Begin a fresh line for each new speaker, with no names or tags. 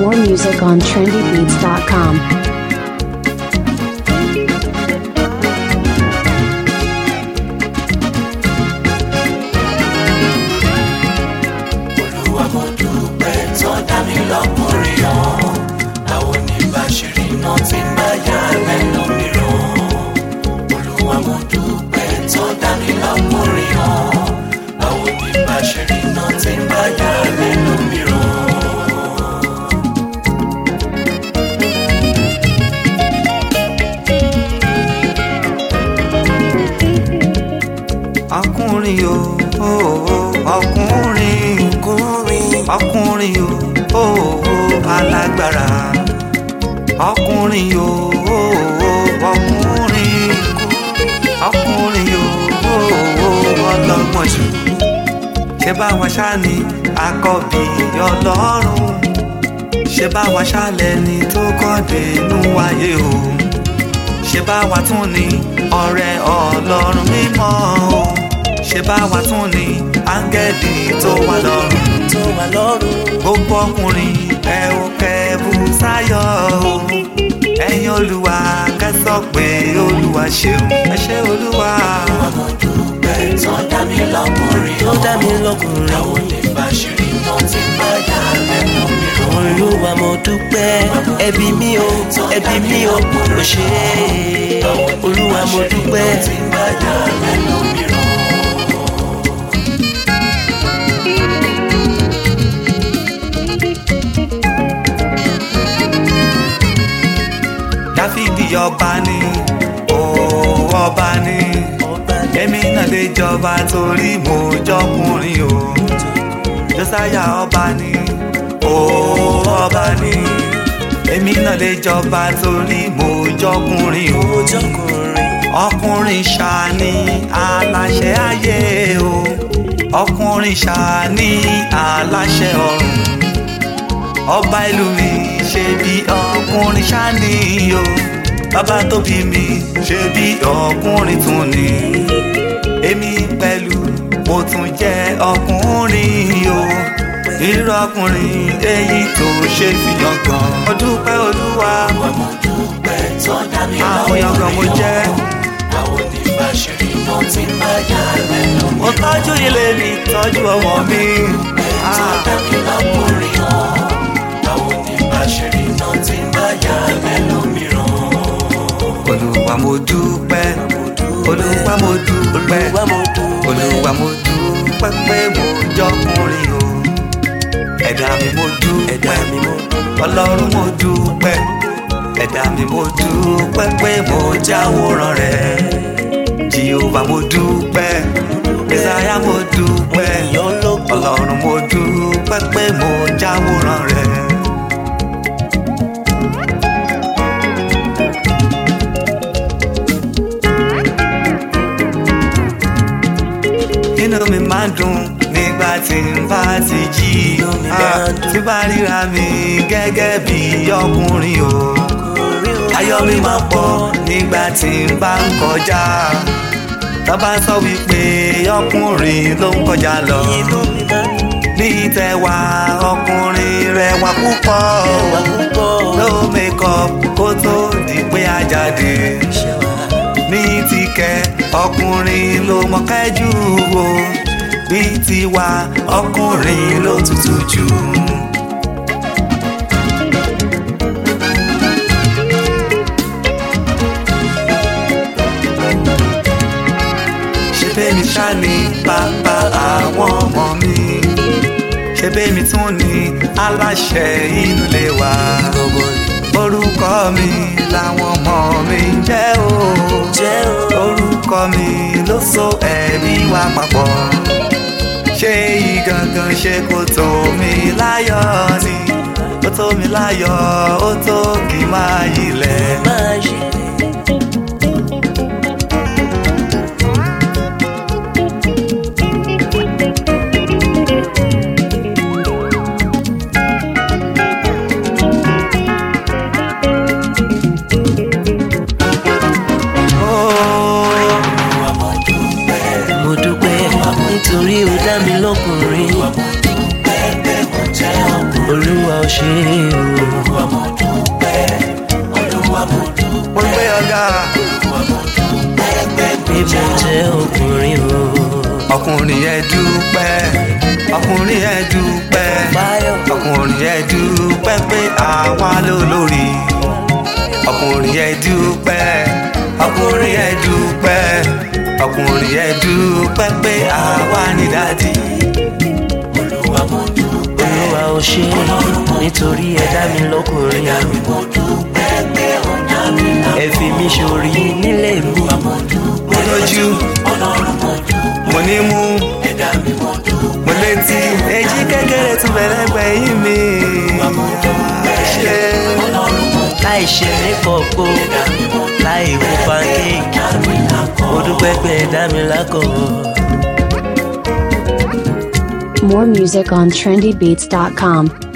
More music on trendybeats.com.
olúwa mo dúpẹ́ tó dá mi lọ́kùnrin hàn àwọn oníbàṣírí náà ti ń bá yà lẹ́nu mìíràn olúwa mo dúpẹ́ tó dá mi lọ́kùnrin hàn àwọn oníbàṣírí náà ti ń bá yà lẹ́nu mìíràn.
ọkùnrin o o, o, ọkùnrin ọkùnrin o o, o, alágbára ọkùnrin o o, o, ọkùnrin ọkùnrin o o, o, ọlọ́gbọ́n jù ṣé báwa ṣá ni àkọ́bí ọlọ́run ṣé báwa ṣá lẹni tó kọ́ dénú ayé o ṣe bá wa tún ní ọ̀rẹ́ ọlọ́run mímọ́ o ṣe bá wa tún ní áńgẹ́lì tó wà lọ́run
tó wà lọ́rùn
gbogbo ọkùnrin ẹ ò kẹ́bù sáyọ̀ o ẹ̀yin olúwa kẹ́sọ̀ pé olúwa ṣeun ẹ ṣé olúwa
olúwa mo dúpẹ́ tó dá mi lọ́kùnrin hàn
tó dá mi lọ́kùnrin
àwọn oníbàṣírí náà ti ń bá yà lẹ́nu mìíràn.
olúwa mo dúpẹ́ ẹbí mi o ẹbí mi o ò ṣe é olúwa mo dúpẹ́
tí ń bá yà lẹ́nu mìíràn.
dáfídì ọba ni ó ọba ni èmi náà lè jọba torí mo jọkùnrin o jọsáyà ọba ni ó ọba ni èmi náà lè jọba torí mo jọkùnrin o
ojọkùnrin
ọkùnrin ṣàní aláṣẹ ayé o ọkùnrin ṣàní aláṣẹ ọ̀run ọba ìlú mi ṣe bí ọkùnrin ṣàní o bàbá tó bí mi ṣe bí ọkùnrin tún ni èmi pẹ̀lú mo tún jẹ́ ọkùnrin o irú ọkùnrin èyí tó ṣe fi yangàn mo dúpẹ́ olúwa
Olúwa mo dúpẹ́ tó dá mi
àwọn yangàn mo
lọ́kùnrin
jẹ́.
hàn. àwọn oníbàṣírí náà ti ń bá yà lẹ́nu
mo tọ́jú ilé mi tọ́jú ọmọ mi.
tó
Ah,
dá mi lọ́kùnrin hàn. àwọn oníbàṣírí náà ti ń bá yà lẹ́nu mìíràn.
olúwa mo dúpẹ́ olúwa mo dúpẹ́
olúwa mo dúpẹ́
olúwa mo dúpẹ́ pé mo jọkùnrin o ẹ̀dá mi mo
ẹ̀dá
dúpẹ́
mi mo dúpẹ́
ọlọ́run mo dúpẹ́ ẹ̀dá mi mo dúpẹ́ pé mo jáwòrán rẹ̀ jehova mo dúpẹ́ mẹsàáyà mo dúpẹ́
ènìyàn lógo
ọlọ́run mo dúpẹ́ pé mo jáwòrán rẹ̀. inú mi máa ń dùn nígbà tí n bá ti jí
Inú mi máa
Ah,
ń dùn.
tí bá ríra mi gẹ́gẹ́ bí ọkùnrin o
ọkùnrin o
ayọ̀ mi máa pọ̀ nígbà tí n bá ń kọjá tọ́ba sọ wípé ọkùnrin ló ń kọjá lọ
inú mi máa ń
ní tẹwa ọkùnrin rẹwà púpọ̀
wà púpọ̀
no makeup kó tó di pé a jáde
ṣe wà
ní tìkẹ́ ọkùnrin ló mọ̀kẹ́jù o bí tiwa ọkùnrin ló tutù jù. ṣé bẹ́ẹ̀mi ṣá ni bàbá àwọn ọmọ mi ṣé bẹ́ẹ̀mi tún ni aláṣẹ inú ilé wa
gbogbo
orúkọ mi làwọn ọmọ mi ń jẹ́ o
jẹ́ o
orúkọ mi ló so ẹ̀mí wa papọ̀ ṣé ìgangan ṣe kò tó mi láyọ̀ ni ó tó mi láyọ̀ ó tó kí n máa yilẹ̀.
máa ṣe nítorí ó dá mi lọ́kùnrin.
Olúwa mo dúpẹ́ pé mo jẹ́ ọkùnrin.
olúwa ò ṣe é o.
olúwa mo dúpẹ́ olúwa mo dúpẹ́
mo gbé ọ̀gá
ẹgbẹ́
pé mo jẹ́ ọkùnrin o.
ọkùnrin yẹn dúpẹ́ ọkùnrin yẹn dúpẹ́
báyọ̀
ọkùnrin yẹn dúpẹ́ pé àwa ló lórí ọkùnrin yẹn dúpẹ́ ọkùnrin yẹn dúpẹ́ ọkùnrin yẹn dúpẹ́ pé àwa ní dádì
olúwa mo dúpẹ́
olúwa ò ṣe é nítorí ẹ dá mi lọ́kùnrin
mo dúpẹ́ pé ọ̀nà mi là
ẹ fi mí ṣorí nílé mi.
mo lójú
ọlọ́run mo dúpẹ́
mo ní mú
ẹ̀dá mi mo dúpẹ́
mo létí èjì kékeré tún bẹ̀rẹ̀ gbẹ̀yìn mi ṣe
láì ṣe ní kọ̀ọ̀kọ́ láì wo pancake mo dúpẹ́ pé ẹ dá mi lákọ̀ọ́.
More music on trendybeats.com.